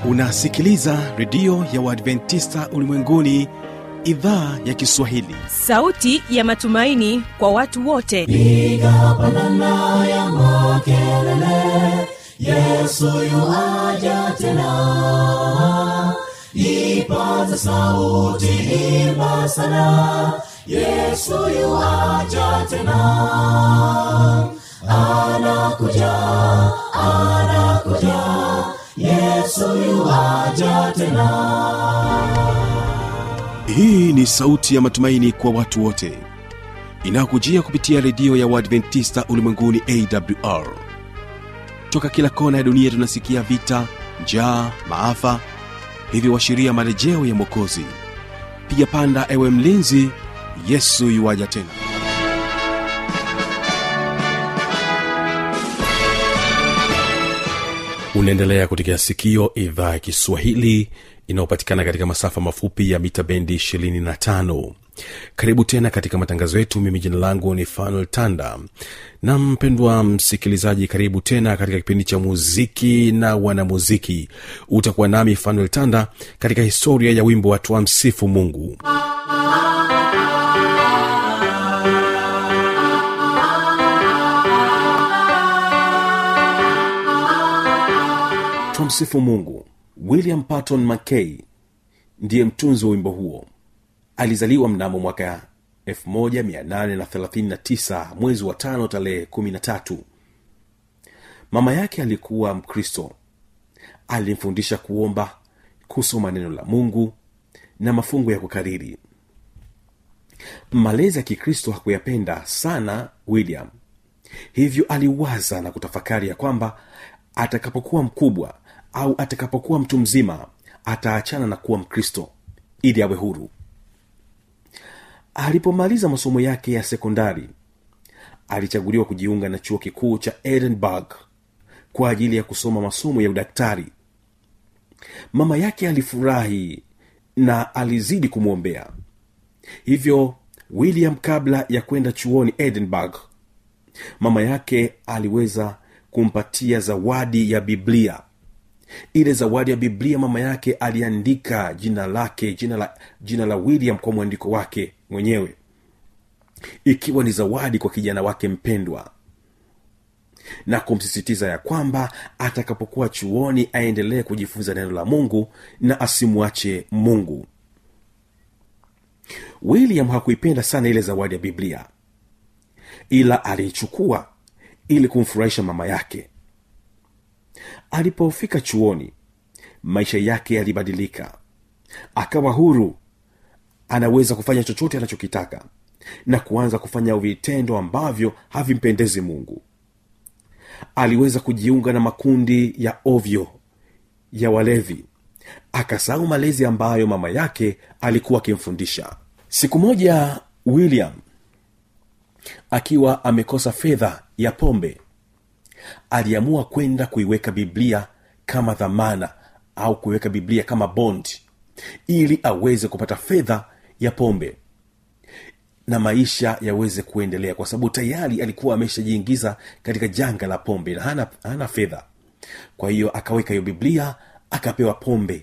unasikiliza redio ya uadventista ulimwenguni idhaa ya kiswahili sauti ya matumaini kwa watu wote piga pandana ya makelele yesu yuaja tena ipaza sauti imba sana yesu yuaja tena anakuja anakuja yesu yuaja tena hii ni sauti ya matumaini kwa watu wote inayokujia kupitia redio ya uadventista ulimwenguni awr toka kila kona ya dunia tunasikia vita njaa maafa hivyo washiria marejeo ya mwokozi piga panda ewe mlinzi yesu yuwaja tena unaendelea kutekea sikio idhaa ya kiswahili inayopatikana katika masafa mafupi ya mita bendi 25 karibu tena katika matangazo yetu mimi jina langu ni fanuel tanda na mpendwa msikilizaji karibu tena katika kipindi cha muziki na wanamuziki utakuwa nami fanuel tanda katika historia ya wimbo watu wa msifu mungu twamsifu mungu william patton mckay ndiye mtunzi wa wimbo huo alizaliwa mnamo mwaka 1839 mwezi wa tano tarehe 13 mama yake alikuwa mkristo alimfundisha kuomba kusoma neno la mungu na mafungo ya kukariri malezi ya kikristo hakuyapenda sana william hivyo aliwaza na kutafakari ya kwamba atakapokuwa mkubwa au atakapokuwa mtu mzima ataachana na kuwa mkristo ili awe huru alipomaliza masomo yake ya sekondari alichaguliwa kujiunga na chuo kikuu cha edinburgh kwa ajili ya kusoma masomo ya udaktari mama yake alifurahi na alizidi kumwombea hivyo william kabla ya kwenda chuoni edinburgh mama yake aliweza kumpatia zawadi ya biblia ile zawadi ya biblia mama yake aliandika jina lake jina la jina la william kwa mwandiko wake mwenyewe ikiwa ni zawadi kwa kijana wake mpendwa na kumsisitiza ya kwamba atakapokuwa chuoni aendelee kujifunza neno la mungu na asimwache mungu william hakuipenda sana ile zawadi ya biblia ila aliichukua ili kumfurahisha mama yake alipofika chuoni maisha yake yalibadilika akawa huru anaweza kufanya chochote anachokitaka na kuanza kufanya vitendo ambavyo havimpendezi mungu aliweza kujiunga na makundi ya ovyo ya walevi akasahau malezi ambayo mama yake alikuwa akimfundisha siku moja william akiwa amekosa fedha ya pombe aliamua kwenda kuiweka biblia kama dhamana au kuiweka biblia kama bond ili aweze kupata fedha ya pombe na maisha yaweze kuendelea kwa sababu tayari alikuwa ameshajiingiza katika janga la pombe na hana, hana fedha kwa hiyo akaweka hiyo biblia akapewa pombe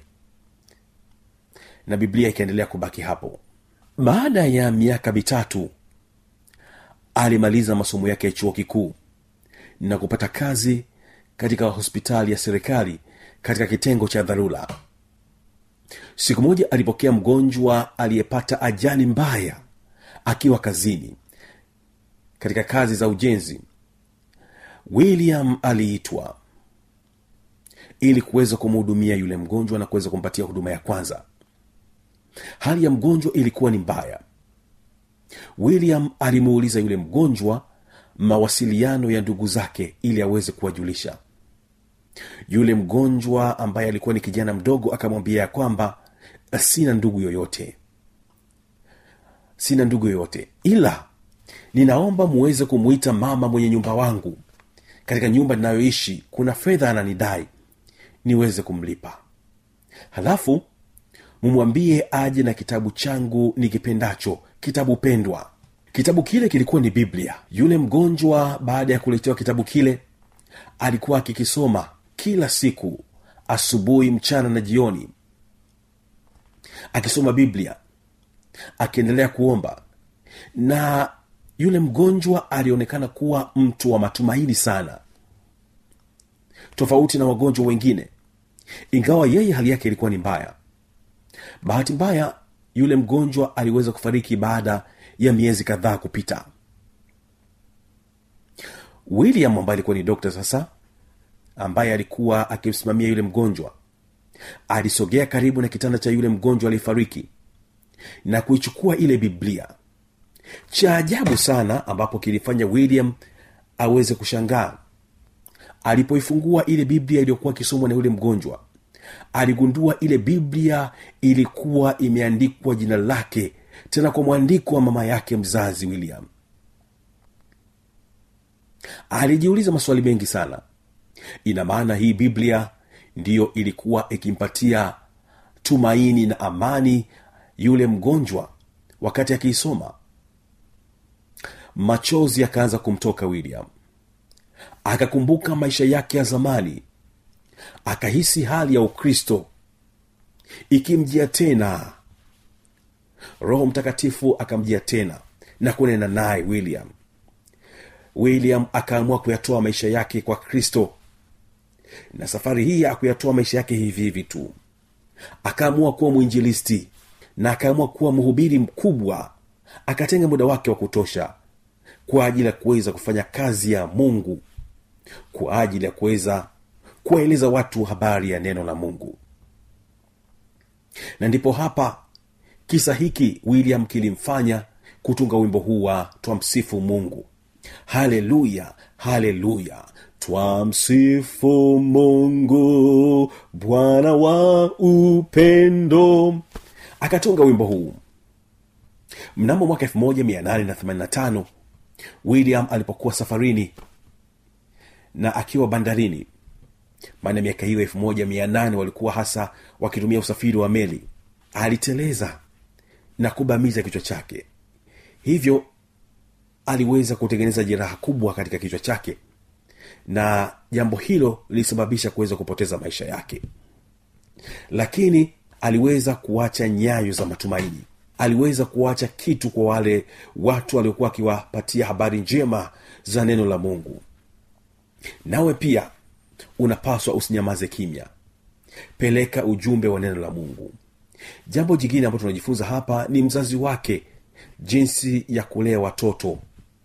na biblia ikaendelea kubaki hapo baada ya miaka mitatu alimaliza masomo yake ya chuo kikuu na kupata kazi katika hospitali ya serikali katika kitengo cha dharura siku moja alipokea mgonjwa aliyepata ajali mbaya akiwa kazini katika kazi za ujenzi william aliitwa ili kuweza kumhudumia yule mgonjwa na kuweza kumpatia huduma ya kwanza hali ya mgonjwa ilikuwa ni mbaya william alimuuliza yule mgonjwa mawasiliano ya ndugu zake ili aweze kuwajulisha yule mgonjwa ambaye alikuwa ni kijana mdogo akamwambia ya kwamba sina ndugu yoyote sina ndugu yoyote ila ninaomba muweze kumwita mama mwenye nyumba wangu katika nyumba ninayoishi kuna fedha ananidai niweze kumlipa halafu mumwambie aje na kitabu changu nikipendacho kitabu pendwa kitabu kile kilikuwa ni biblia yule mgonjwa baada ya kuletewa kitabu kile alikuwa akikisoma kila siku asubuhi mchana na jioni akisoma biblia akiendelea kuomba na yule mgonjwa alionekana kuwa mtu wa matumaini sana tofauti na wagonjwa wengine ingawa yeye hali yake ilikuwa ni mbaya bahati mbaya yule mgonjwa aliweza kufariki baada ya miezi kadhaa kupita william ambaye alikuwa ni dokta sasa ambaye alikuwa akimsimamia yule mgonjwa alisogea karibu na kitanda cha yule mgonjwa aliyefariki na kuichukua ile biblia cha ajabu sana ambapo kilifanya william aweze kushangaa alipoifungua ile biblia iliyokuwa ikisomwa na yule mgonjwa aligundua ile biblia ilikuwa imeandikwa jina lake tena kwa mwandiko wa mama yake mzazi william alijiuliza maswali mengi sana ina maana hii biblia ndiyo ilikuwa ikimpatia tumaini na amani yule mgonjwa wakati akiisoma machozi yakaanza kumtoka william akakumbuka maisha yake ya zamani akahisi hali ya ukristo ikimjia tena roho mtakatifu akamjia tena na kunena naye william william akaamua kuyatoa maisha yake kwa kristo na safari hii akuyatoa maisha yake hivi hivi tu akaamua kuwa mwinjilisti na akaamua kuwa mhubiri mkubwa akatenga muda wake wa kutosha kwa ajili ya kuweza kufanya kazi ya mungu kwa ajili ya kuweza kuwaeleza watu habari ya neno la mungu na ndipo hapa kisa hiki william kilimfanya kutunga wimbo huu wa twamsifu mungu haleluya haleluya twamsifu mungu bwana wa upendo akatunga wimbo huu mnamo mwaka 1885 william alipokuwa safarini na akiwa bandarini maana miaka hiyo elfu moja mia nane walikuwa hasa wakitumia usafiri wa meli aliteleza na kubamiza kichwa chake hivyo aliweza kutengeneza jeraha kubwa katika kichwa chake na jambo hilo lilisababisha kuweza kupoteza maisha yake lakini aliweza kuacha nyayo za matumaini aliweza kuacha kitu kwa wale watu waliokuwa wakiwapatia habari njema za neno la mungu nawe pia unapaswa usinyamaze kimya peleka ujumbe wa neno la mungu jambo jingine ambalo tunajifunza hapa ni mzazi wake jinsi ya kulea watoto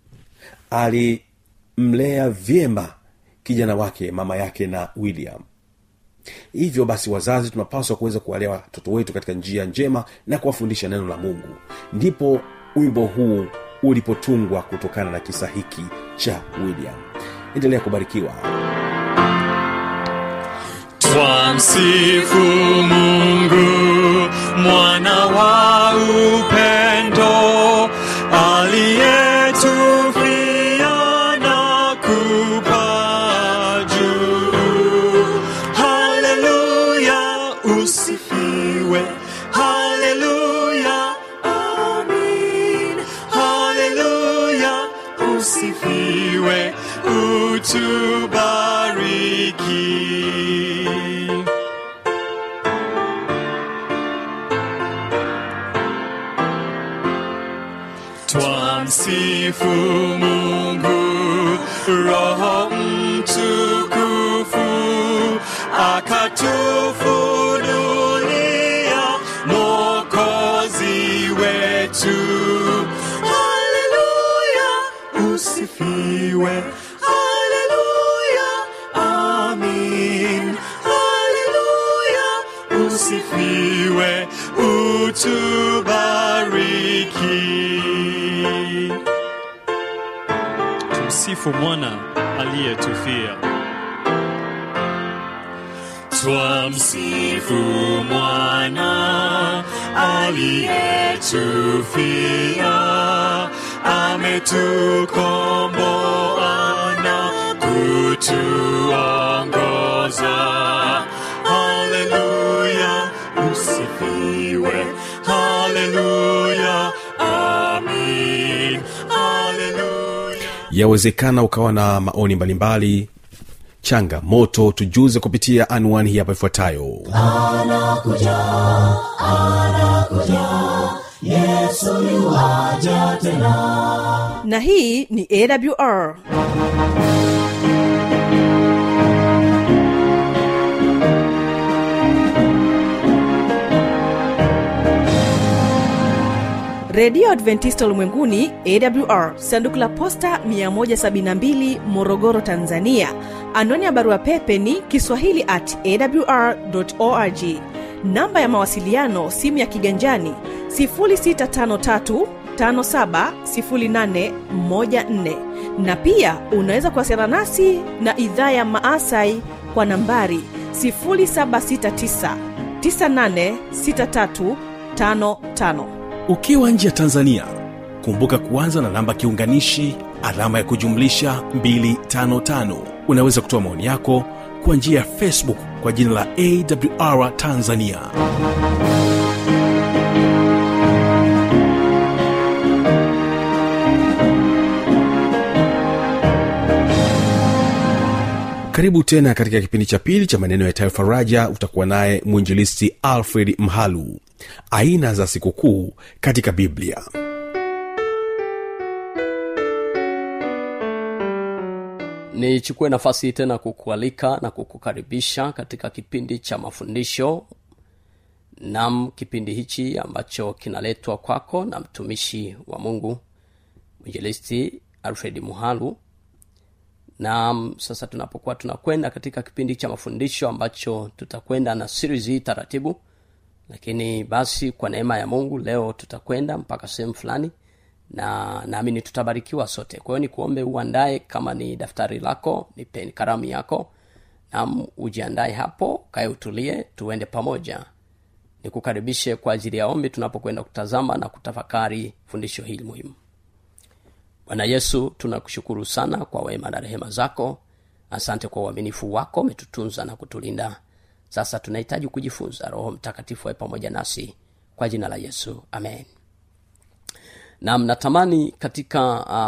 alimlea vyema kijana wake mama yake na william hivyo basi wazazi tunapaswa kuweza kuwalea watoto wetu katika njia njema na kuwafundisha neno la mungu ndipo wimbo huu ulipotungwa kutokana na kisa hiki cha william endelea kubarikiwa twamsifu mungu mwana wa upendo aliyetufia na kupa juu haleluya usifiwe haleluya amin haleluya usifiwe utubariki twamsifu mungu roho mtukufu akatufunulia mokozi wetu haleluya usifiwe haleluya amin haleluya usifiwe utubariki tumsifu mwana aliyetufia twamsifu mwana aliyetufia ametukomboa na kutuongoza haleluya usifiwe haleluya amin haleluya yawezekana ukawa na maoni mbalimbali changamoto tujuze kupitia anwani hii hapa ifuatayo anakuja anakuja yesu yuaja tena na hii ni awr redio adventista ulimwenguni awr sanduku la posta 172 morogoro tanzania anwani ya barua pepe ni kiswahili at awr org namba ya mawasiliano simu ya kiganjani 653 570814 na pia unaweza kuwasiliana nasi na idhaa ya maasai kwa nambari 769 986355 ukiwa nje ya tanzania kumbuka kuanza na namba kiunganishi alama ya kujumlisha 255 unaweza kutoa maoni yako kwa njia ya facebook kwa jina la awr tanzania karibu tena katika kipindi cha pili cha maneno ya faraja utakuwa naye mwinjilisti alfred mhalu aina za sikukuu katika biblia nichukue nafasi hii tena kukualika na kukukaribisha katika kipindi cha mafundisho nam kipindi hichi ambacho kinaletwa kwako na mtumishi wa mungu mwinjilisti alfred muhalu na sasa tunapokuwa tunakwenda katika kipindi cha mafundisho ambacho tutakwenda na series hii taratibu lakini basi kwa neema ya mungu leo tutakwenda mpaka sehemu fulani na naamini tutabarikiwa sote kwa hiyo nikuombe uandae kama ni daftari lako ni peni karamu yako nam ujiandae hapo kae utulie tuende pamoja nikukaribishe kwa ajili ya ombi tunapokwenda kutazama na kutafakari fundisho hili muhimu bwana yesu tunakushukuru sana kwa wema na rehema zako asante kwa uaminifu wako umetutunza na kutulinda sasa tunahitaji kujifunza roho mtakatifu awe pamoja nasi kwa jina la yesu amen na mnatamani katika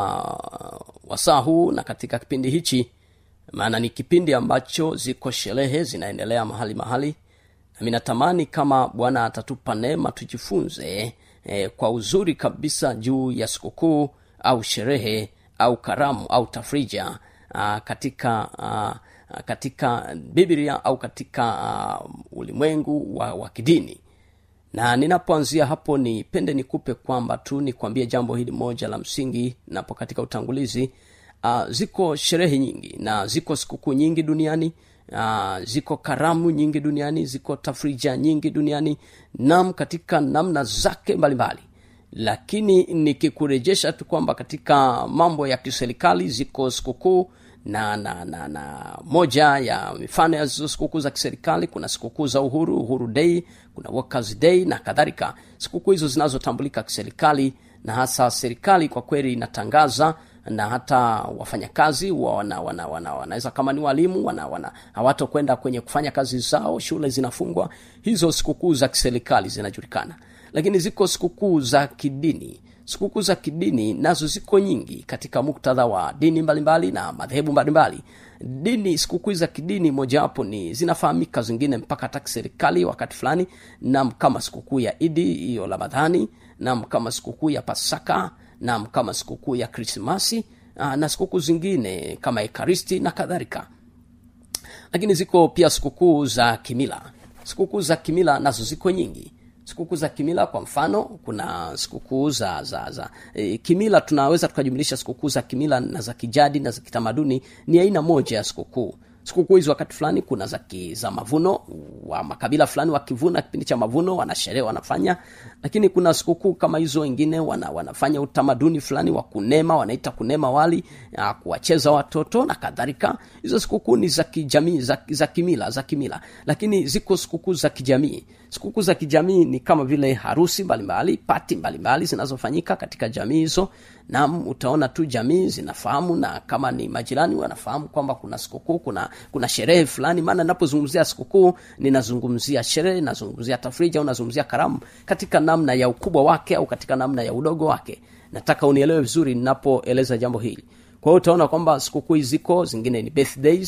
uh, wasaa huu na katika kipindi hichi maana ni kipindi ambacho ziko sherehe zinaendelea mahali mahali nami natamani kama bwana atatupa neema tujifunze eh, kwa uzuri kabisa juu ya sikukuu au sherehe au karamu au tafrija uh, katika uh, katika biblia au katika uh, ulimwengu wa, wa kidini na ninapoanzia hapo nipende nikupe kwamba tu nikwambie jambo hili moja la msingi napo katika utangulizi uh, ziko sherehe nyingi na ziko sikukuu nyingi duniani uh, ziko karamu nyingi duniani ziko tafrija nyingi duniani nam katika namna zake mbalimbali lakini nikikurejesha tu kwamba katika mambo ya kiserikali ziko sikukuu na na na na moja ya mifano ya hizo sikukuu za kiserikali kuna sikukuu za uhuru uhuru day kuna workers day na kadhalika sikukuu hizo zinazotambulika kiserikali na hasa serikali kwa kweli inatangaza na hata wafanyakazi wa wana, wana, wana, wanaweza kama ni walimu wana, wana hawatokwenda kwenye kufanya kazi zao shule zinafungwa hizo sikukuu za kiserikali zinajulikana lakini ziko sikukuu za kidini sikukuu za kidini nazo ziko nyingi katika muktadha wa dini mbalimbali mbali na madhehebu mbalimbali dini sikukuu za kidini mojawapo ni zinafahamika zingine mpaka hata kiserikali wakati fulani nam kama sikukuu ya idi hiyo ramadhani nam kama sikukuu ya pasaka nam kama sikukuu ya krismasi na sikukuu zingine kama ekaristi na kadhalika lakini ziko pia sikukuu za kimila sikukuu za kimila nazo ziko nyingi sikukuu za kimila kwa mfano kuna sikukuu za za za e, kimila tunaweza tukajumlisha sikukuu za kimila na za kijadi na za kitamaduni ni aina moja ya sikukuu sikukuu hizi wakati fulani kuna za, ki, za mavuno wa makabila fulani wakivuna kipindi cha mavuno wanasherehe wanafanya lakini kuna sikukuu kama hizo wengine wana, wanafanya utamaduni fulani wa kunema wanaita kunema wali ya, kuwacheza watoto na kadhalika hizo sikukuu ni za kijamii za, za kimila za kimila lakini ziko sikukuu za kijamii sikukuu za kijamii ni kama vile harusi mbalimbali pati mbalimbali zinazofanyika katika jamii hizo nam utaona tu jamii zinafahamu na kama ni majirani wanafahamu kwamba kuna sikukuu kuna kuna sherehe fulani maana napozungumzia sikukuu ninazungumzia sherehe nazungumzia tafrija au nazungumzia karamu katika namna ya ukubwa wake au katika namna ya udogo wake nataka unielewe vizuri ninapoeleza jambo hili kwa hiyo utaona kwamba sikukuu ziko zingine ni birthdays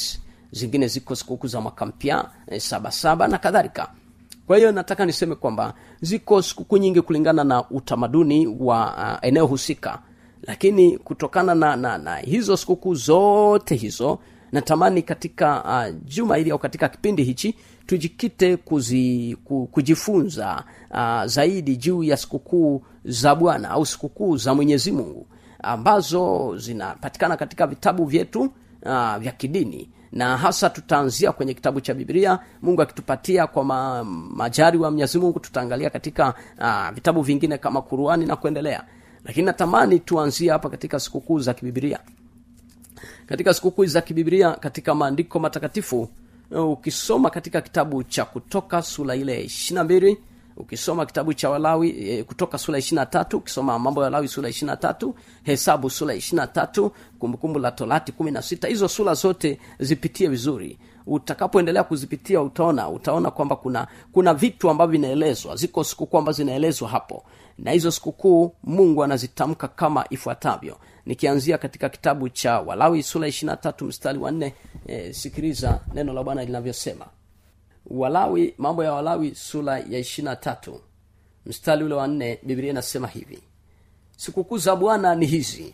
zingine ziko sikukuu za mwaka mpya e, sabasaba na kadhalika kwa hiyo nataka niseme kwamba ziko sikukuu nyingi kulingana na utamaduni wa uh, eneo husika lakini kutokana na, na, na hizo sikukuu zote hizo natamani katika uh, juma hili au katika kipindi hichi tujikite kuzi, ku, kujifunza uh, zaidi juu ya sikukuu za bwana au sikukuu za mwenyezi mungu ambazo zinapatikana katika vitabu vyetu uh, vya kidini na hasa tutaanzia kwenye kitabu cha biblia mungu akitupatia kwa ma, majari wa mwenyezi mungu tutaangalia katika uh, vitabu vingine kama kuruani na kuendelea lakini natamani tuanzie hapa katika sikukuu za kibibilia katika sikukuu za kibibilia katika maandiko matakatifu ukisoma katika kitabu cha kutoka sura ile ishirina mbili ukisoma kitabu cha walawi e, kutoka sura ishirina tatu ukisoma mambo ya walawi sura ishirina tatu hesabu sura ishirina tatu kumbukumbu la torati kumi na sita hizo sura zote zipitie vizuri utakapoendelea kuzipitia utaona utaona kwamba kuna kuna vitu ambavyo vinaelezwa ziko sikukuu ambazo zinaelezwa hapo na hizo sikukuu mungu anazitamka kama ifuatavyo nikianzia katika kitabu cha walawi sura ishirina tatu mstari wa nne e, sikiliza neno la bwana linavyosema walawi mambo ya walawi sura ya ishirina tatu mstari ule wa nne biblia inasema hivi sikukuu za bwana ni hizi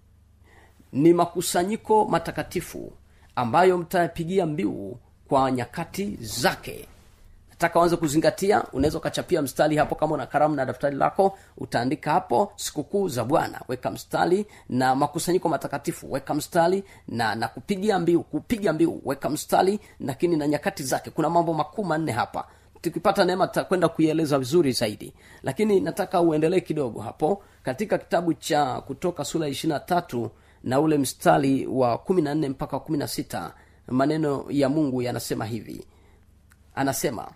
ni makusanyiko matakatifu ambayo mtayapigia mbiu kwa nyakati zake nataka uanze kuzingatia unaweza ukachapia mstari hapo kama una karamu na daftari lako utaandika hapo sikukuu za bwana weka mstari na makusanyiko matakatifu weka mstari na na kupigia mbiu kupiga mbiu weka mstari lakini na nyakati zake kuna mambo makuu manne hapa tukipata neema tutakwenda kuieleza vizuri zaidi lakini nataka uendelee kidogo hapo katika kitabu cha kutoka sura ishirina tatu na ule mstari wa kumi na nne mpaka kumi na sita maneno ya mungu yanasema hivi anasema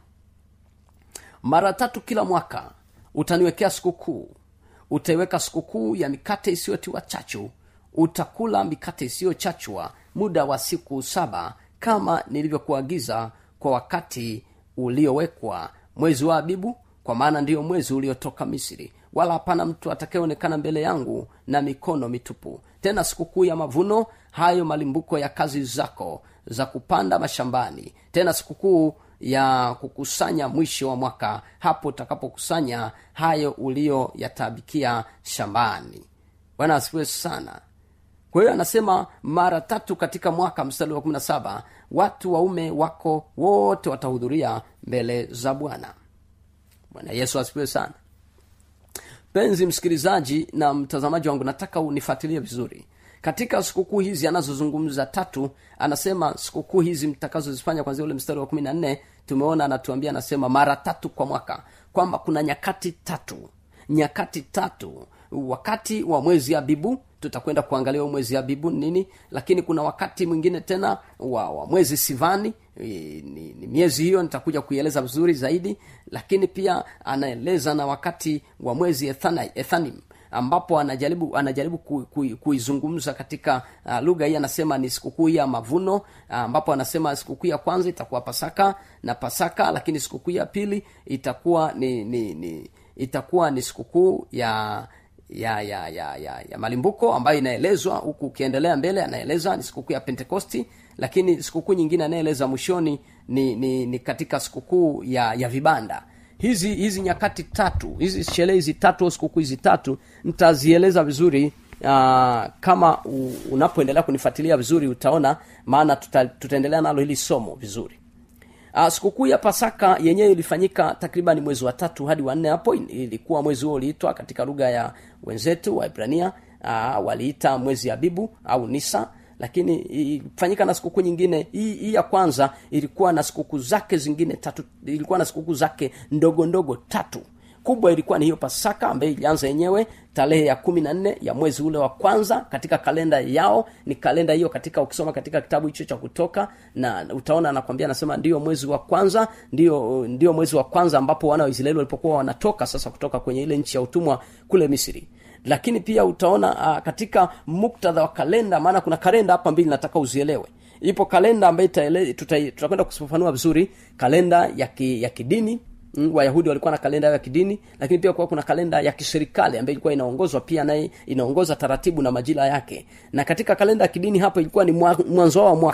mara tatu kila mwaka utaniwekea sikukuu utaiweka sikukuu ya mikate isiyotiwa chachu utakula mikate isiyochachwa muda wa siku saba kama nilivyokuagiza kwa wakati uliowekwa mwezi wa abibu kwa maana ndiyo mwezi uliotoka misri wala hapana mtu atakayeonekana mbele yangu na mikono mitupu tena sikukuu ya mavuno hayo malimbuko ya kazi zako za kupanda mashambani tena sikukuu ya kukusanya mwisho wa mwaka hapo utakapokusanya hayo uliyoyatabikia shambani bwana asifiwe sana kwa hiyo anasema mara tatu katika mwaka mstari wa kumi na saba watu waume wako wote watahudhuria mbele za bwana bwana yesu asifiwe sana penzi msikilizaji na mtazamaji wangu nataka unifuatilie vizuri katika sikukuu hizi anazozungumza tatu anasema sikukuu hizi mtakazozifanya kwanzia ule mstari wa kumi na nne tumeona anatuambia anasema mara tatu kwa mwaka kwamba kuna nyakati tatu nyakati tatu wakati wa mwezi abibu tutakwenda kuangalia mwezi abibu nini lakini kuna wakati mwingine tena wa, wa mwezi sivani ni, ni, ni miezi hiyo nitakuja kuieleza vizuri zaidi lakini pia anaeleza na wakati wa mwezi ethana, ethanim ambapo anajaribu anajaribu ku, ku, kuizungumza katika uh, lugha hii anasema ni sikukuu ya mavuno uh, ambapo anasema sikukuu ya kwanza itakuwa pasaka na pasaka lakini sikukuu ya pili itakuwa ni, ni, ni itakuwa ni sikukuu ya ya ya ya ya, ya malimbuko ambayo inaelezwa huku ukiendelea mbele anaeleza ni sikukuu ya pentekosti lakini sikukuu nyingine anayeeleza mwishoni ni, ni, ni katika sikukuu ya ya vibanda hizi hizi nyakati tatu hizi sherehe hizi tatu au sikukuu hizi tatu nitazieleza vizuri uh, kama u, unapoendelea kunifuatilia vizuri utaona maana tuta, tutaendelea nalo hili somo vizuri uh, sikukuu ya pasaka yenyewe ilifanyika takriban mwezi wa tatu hadi wanne hapo ilikuwa mwezi huo uliitwa katika lugha ya wenzetu waibrania uh, waliita mwezi abibu au nisa lakini ilifanyika na sikukuu nyingine hii, hii ya kwanza ilikuwa na sikukuu zake zingine tatu ilikuwa na sikukuu zake ndogo ndogo tatu kubwa ilikuwa ni hiyo pasaka ambayo ilianza yenyewe tarehe ya kumi na nne ya mwezi ule wa kwanza katika kalenda yao ni kalenda hiyo katika ukisoma katika kitabu hicho cha kutoka na utaona anakwambia anasema ndio mwezi wa kwanza ndio ndio mwezi wa kwanza ambapo wana wa israeli walipokuwa wanatoka sasa kutoka kwenye ile nchi ya utumwa kule misri lakini pia utaona uh, katika muktadha wa kalenda maana kuna kalenda hapa mbili nataka uzielewe ipo kalenda ambayo tutakwenda kufafanua vizuri kalenda ya, ki, ya kidini mm, wayahudi walikuwa na kalenda ya kidini lakini pia kuwa kuna kalenda ya kiserikali ambayo ilikuwa inaongozwa pia naye inaongoza taratibu na majira yake na katika kalenda ya kidini hapo ilikuwa ni mwanzo wa mwaka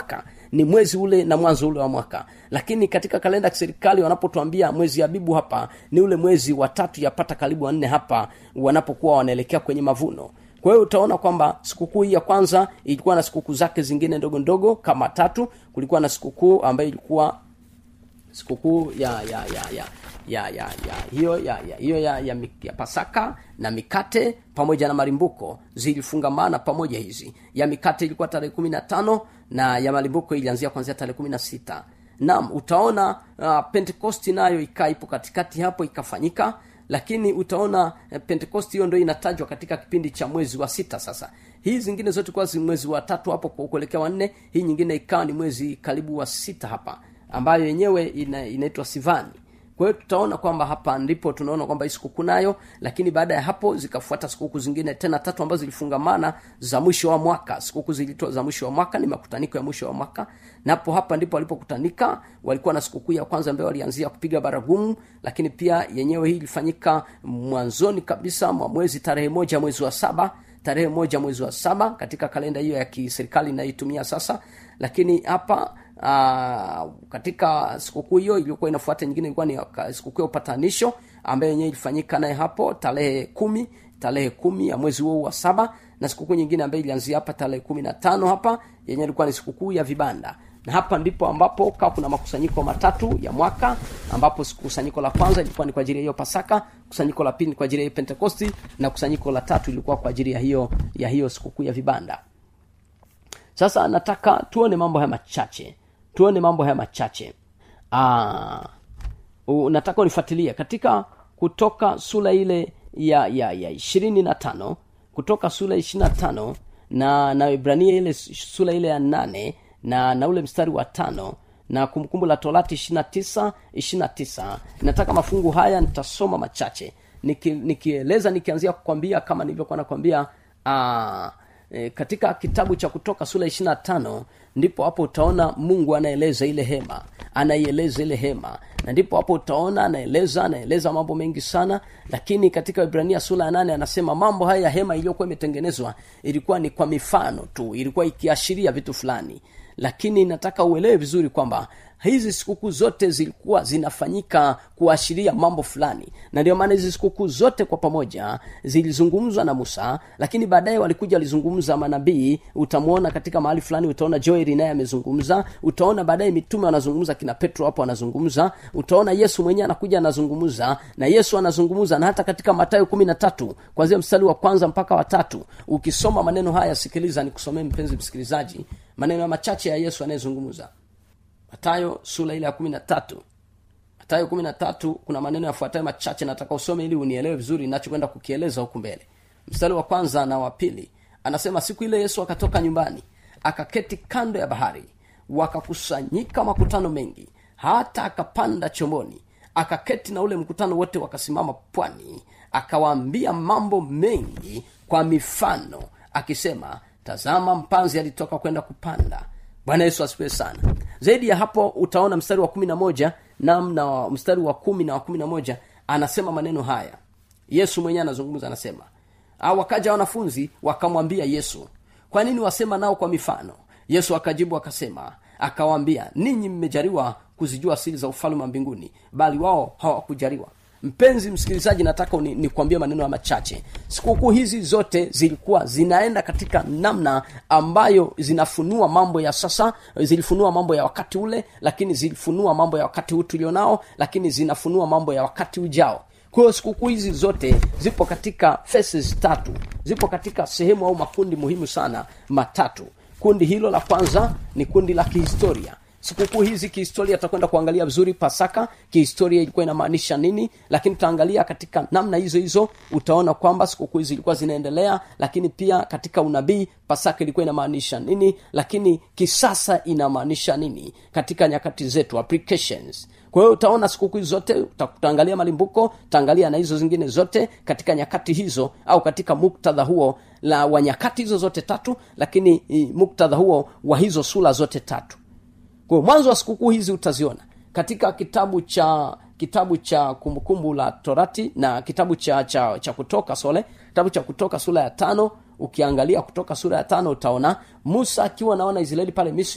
ni mwezi ule na mwanzo ule wa mwaka lakini katika kalenda ya kiserikali wanapotuambia mwezi abibu hapa ni ule mwezi wa tatu yapata karibu wanne hapa wanapokuwa wanaelekea kwenye mavuno kwa hiyo utaona kwamba sikukuu hii ya kwanza ilikuwa na sikukuu zake zingine ndogo ndogo kama tatu kulikuwa na sikukuu ambayo ilikuwa sikukuu ya ya ya ya ya ya ya hiyo ya ya hiyo ya, ya, mi- ya pasaka na mikate pamoja na malimbuko zilifungamana pamoja hizi ya mikate ilikuwa tarehe kumi na tano na ya malimbuko ilianzia kuanzia tarehe kumi na sita naam utaona uh, pentekosti nayo ikaa ipo katikati hapo ikafanyika lakini utaona eh, pentekosti hiyo ndo inatajwa katika kipindi cha mwezi wa sita sasa hii zingine zote kuwa zi mwezi wa tatu hapo kwa kuelekea wanne hii nyingine ikawa ni mwezi karibu wa sita hapa ambayo yenyewe ina, inaitwa sivani kwa hiyo tutaona kwamba hapa ndipo tunaona kwamba hii sikukuu nayo lakini baada ya hapo zikafuata sikukuu zingine tena tatu ambazo zilifungamana za mwisho wa mwaka sikukuu zilitwa za mwisho wa mwaka ni makutaniko ya mwisho wa mwaka napo hapa ndipo walipokutanika walikuwa na sikukuu ya kwanza ambayo walianzia kupiga baragumu lakini pia yenyewe hii ilifanyika mwanzoni kabisa mwa mwezi tarehe moja mwezi wa saba tarehe moja mwezi wa saba katika kalenda hiyo ya kiserikali inayoitumia sasa lakini hapa uh, katika sikukuu hiyo iliyokuwa inafuata nyingine ilikuwa ni waka- sikukuu ya upatanisho ambayo yenyewe ilifanyika naye hapo tarehe kumi tarehe kumi ya mwezi huo wa saba na sikukuu nyingine ambayo ilianzia hapa tarehe kumi na tano hapa yenyewe ilikuwa ni sikukuu ya vibanda na hapa ndipo ambapo kawa kuna makusanyiko matatu ya mwaka ambapo kusanyiko la kwanza ilikuwa ni kwa ajili ya hiyo pasaka kusanyiko la pili ni kwa ajili ya hiyo pentekosti na kusanyiko la tatu ilikuwa kwa ajili ya hiyo ya hiyo sikukuu ya vibanda sasa nataka tuone mambo haya machache tuone mambo haya machache Aa, u- nataka unifuatilie katika kutoka sura ile ya ya ya ishirini na tano kutoka sura ishiri na tano na na ibrania ile sura ile ya nane na na ule mstari wa tano na kumbukumbu la torati ishiri na tisa ishiri na tisa nataka mafungu haya nitasoma machache Niki, nikieleza nikianzia kukwambia kama nilivyokuwa nakwambia aa, e, katika kitabu cha kutoka sura ishiri na tano ndipo hapo utaona mungu anaeleza ile hema anaieleza ile hema na ndipo hapo utaona anaeleza anaeleza mambo mengi sana lakini katika ibrania sura ya nane anasema mambo haya ya hema iliyokuwa imetengenezwa ilikuwa ni kwa mifano tu ilikuwa ikiashiria vitu fulani lakini nataka uelewe vizuri kwamba hizi sikukuu zote zilikuwa zinafanyika kuashiria mambo fulani na ndio maana hizi sikukuu zote kwa pamoja zilizungumzwa na musa lakini baadaye walikuja walizungumza manabii utamwona katika mahali fulani utaona joeli naye amezungumza utaona baadaye mitume wanazungumza kina petro hapo anazungumza utaona yesu mwenyewe anakuja anazungumza na yesu anazungumza na hata katika matayo kumi na tatu kwanzia mstari wa kwanza mpaka watatu ukisoma maneno haya sikiliza nikusomee mpenzi msikilizaji maneno ya machache ya yesu anayezungumza matayo sura ile ya kumi na tatu matayo kumi na tatu kuna maneno yafuatayo machache nataka usome ili unielewe vizuri nachokwenda kukieleza huku mbele mstari wa kwanza na wa pili anasema siku ile yesu akatoka nyumbani akaketi kando ya bahari wakakusanyika makutano mengi hata akapanda chomboni akaketi na ule mkutano wote wakasimama pwani akawaambia mambo mengi kwa mifano akisema tazama mpanzi alitoka kwenda kupanda bwana yesu asifiwe sana zaidi ya hapo utaona mstari wa kumi na moja namna wa- mstari wa kumi na wa kumi na moja anasema maneno haya yesu mwenyewe anazungumza anasema "Ah, wakaja wanafunzi wakamwambia yesu kwa nini wasema nao kwa mifano yesu akajibu akasema akawaambia ninyi mmejaliwa kuzijua siri za ufalme wa mbinguni bali wao hawakujaliwa mpenzi msikilizaji nataka ni, nikwambie maneno ya machache sikukuu hizi zote zilikuwa zinaenda katika namna ambayo zinafunua mambo ya sasa zilifunua mambo ya wakati ule lakini zilifunua mambo ya wakati huu tulionao lakini zinafunua mambo ya wakati ujao kwa hiyo sikukuu hizi zote zipo katika faces tatu zipo katika sehemu au makundi muhimu sana matatu kundi hilo la kwanza ni kundi la kihistoria sikukuu hizi kihistoria tutakwenda kuangalia vizuri pasaka kihistoria ilikuwa inamaanisha nini lakini tutaangalia katika namna hizo hizo utaona kwamba sikukuu hizi zilikuwa zinaendelea lakini pia katika unabii pasaka ilikuwa inamaanisha nini lakini kisasa inamaanisha nini katika nyakati zetu applications kwa hiyo utaona sikukuu hizi zote uta- utaangalia malimbuko utaangalia na hizo zingine zote katika nyakati hizo au katika muktadha huo la wa nyakati hizo zote tatu lakini i, muktadha huo wa hizo sura zote tatu kwa hiyo mwanzo wa sikukuu hizi utaziona katika kitabu cha kitabu cha kumbukumbu la torati na kitabu cha cha, cha kutoka sole kitabu cha kutoka sura ya tano ukiangalia kutoka sura ya tano utaona musa akiwa naona israeli pale misri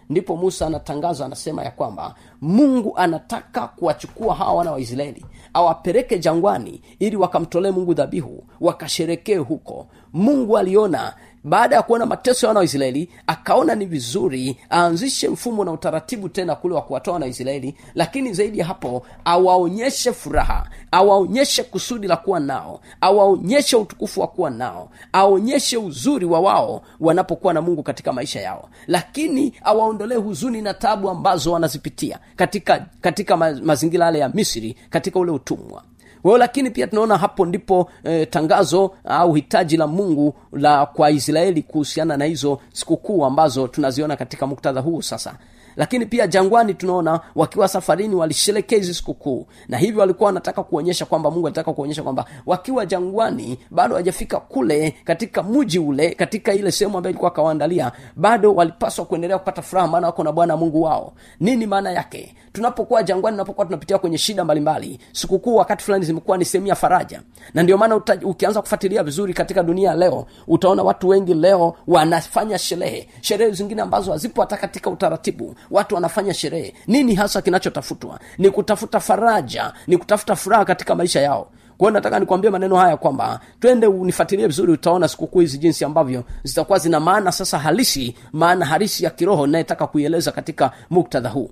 ndipo musa anatangaza anasema ya kwamba mungu anataka kuwachukua hawa wana wa israeli awapeleke jangwani ili wakamtolee mungu dhabihu wakasherekee huko mungu aliona baada ya kuona mateso ya wana wa israeli akaona ni vizuri aanzishe mfumo na utaratibu tena kule wa kuwatoa wana wa israeli lakini zaidi ya hapo awaonyeshe furaha awaonyeshe kusudi la kuwa nao awaonyeshe utukufu wa kuwa nao aonyeshe uzuri wa wao wanapokuwa na mungu katika maisha yao lakini awaondolee huzuni na tabu ambazo wanazipitia katika katika ma, mazingira yale ya misri katika ule utumwa kwa hiyo lakini pia tunaona hapo ndipo e, tangazo au hitaji la mungu la kwa israeli kuhusiana na hizo sikukuu ambazo tunaziona katika muktadha huu sasa lakini pia jangwani tunaona wakiwa safarini walisherekea hizi sikukuu na hivyo walikuwa wanataka kuonyesha kwamba mungu alitaka kuonyesha kwamba wakiwa jangwani bado hawajafika kule katika mji ule katika ile sehemu ambayo ilikuwa akawaandalia bado walipaswa kuendelea kupata furaha maana wako na bwana mungu wao nini maana yake tunapokuwa jangwani tunapokuwa tunapitia kwenye shida mbalimbali sikukuu wakati fulani zimekuwa ni sehemu ya faraja na ndio maana uta, ukianza kufuatilia vizuri katika dunia leo utaona watu wengi leo wanafanya sherehe sherehe zingine ambazo hazipo hata katika utaratibu watu wanafanya sherehe nini hasa kinachotafutwa ni kutafuta faraja ni kutafuta furaha katika maisha yao kwa hiyo nataka nikwambie maneno haya kwamba twende unifuatilie vizuri utaona sikukuu hizi jinsi ambavyo zitakuwa zina maana sasa halisi maana halisi ya kiroho inayetaka kuieleza katika muktadha huu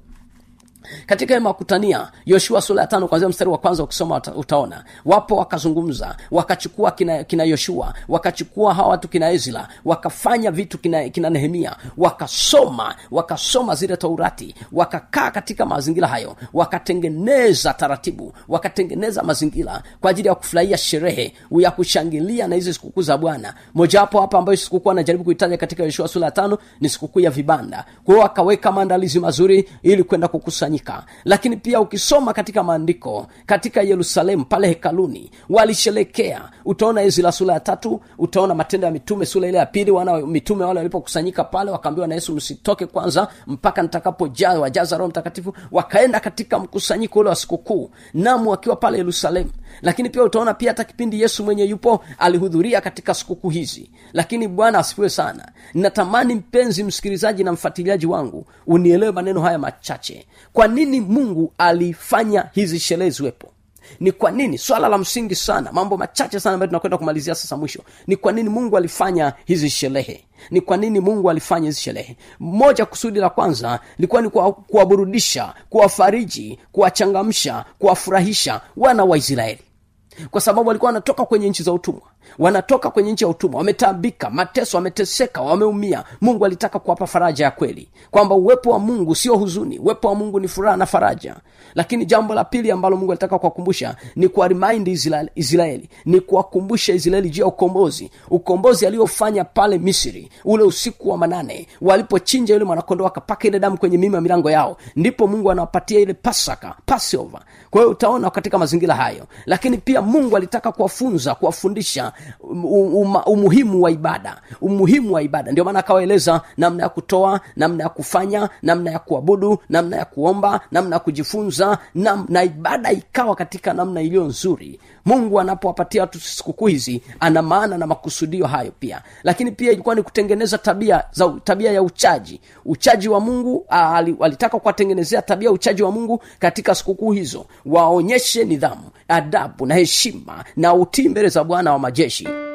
katika hema kutania yoshua sura ya tano kwanzia mstari wa kwanza ukisoma uta, utaona wapo wakazungumza wakachukua kina, kina yoshua wakachukua hawa watu kina ezra wakafanya vitu kina, kina nehemia wakasoma wakasoma zile taurati wakakaa katika mazingira hayo wakatengeneza taratibu wakatengeneza mazingira kwa ajili ya kufurahia sherehe ya kushangilia na hizi sikukuu za bwana mojawapo hapa ambayo sikukuu anajaribu kuitaja katika yoshua sura ya tano ni sikukuu ya vibanda kwa hiyo wakaweka maandalizi mazuri ili kwenda kukusanyika lakini pia ukisoma katika maandiko katika yerusalemu pale hekaluni walisherekea utaona ezra sura ya tatu utaona matendo ya mitume sura ile ya pili wana mitume wale walipokusanyika pale wakaambiwa na yesu msitoke kwanza mpaka nitakapojaa wajaza roho mtakatifu wakaenda katika mkusanyiko ule wa sikukuu namu wakiwa pale yerusalemu lakini pia utaona pia hata kipindi yesu mwenye yupo alihudhuria katika sikukuu hizi lakini bwana asifiwe sana natamani mpenzi msikilizaji na mfuatiliaji wangu unielewe maneno haya machache kwa nini mungu alifanya hizi sherehe ziwepo ni kwa nini swala la msingi sana mambo machache sana ambayo tunakwenda kumalizia sasa mwisho ni kwa nini mungu alifanya hizi sherehe ni kwa nini mungu alifanya hizi sherehe moja kusudi la kwanza likuwa ni kuwa- kuwaburudisha kuwafariji kuwachangamsha kuwafurahisha wana wa israeli kwa sababu walikuwa wanatoka kwenye nchi za utumwa wanatoka kwenye nchi ya utumwa wametaabika mateso wameteseka wameumia mungu alitaka kuwapa faraja ya kweli kwamba uwepo wa mungu sio huzuni uwepo wa mungu ni furaha na faraja lakini jambo la pili ambalo mungu alitaka kuwakumbusha ni kuwarimaindi israeli, israeli ni kuwakumbusha israeli juu ya ukombozi ukombozi aliofanya pale misri ule usiku wa manane walipochinja yule mwanakondoo akapaka ile damu kwenye mima ya milango yao ndipo mungu anawapatia ile pasaka passover kwa hiyo utaona katika mazingira hayo lakini pia mungu alitaka kuwafunza kuwafundisha um, um, umuhimu wa ibada umuhimu wa ibada ndio maana akawaeleza namna ya kutoa namna ya kufanya namna ya kuabudu namna ya kuomba namna ya kujifunza na, na ibada ikawa katika namna iliyo nzuri mungu anapowapatia watu sikukuu hizi ana maana na makusudio hayo pia lakini pia ilikuwa ni kutengeneza tabia za tabia ya uchaji uchaji wa mungu ah, ali- walitaka kuwatengenezea tabia ya uchaji wa mungu katika sikukuu hizo waonyeshe nidhamu adabu na heshima na utii mbele za bwana wa majeshi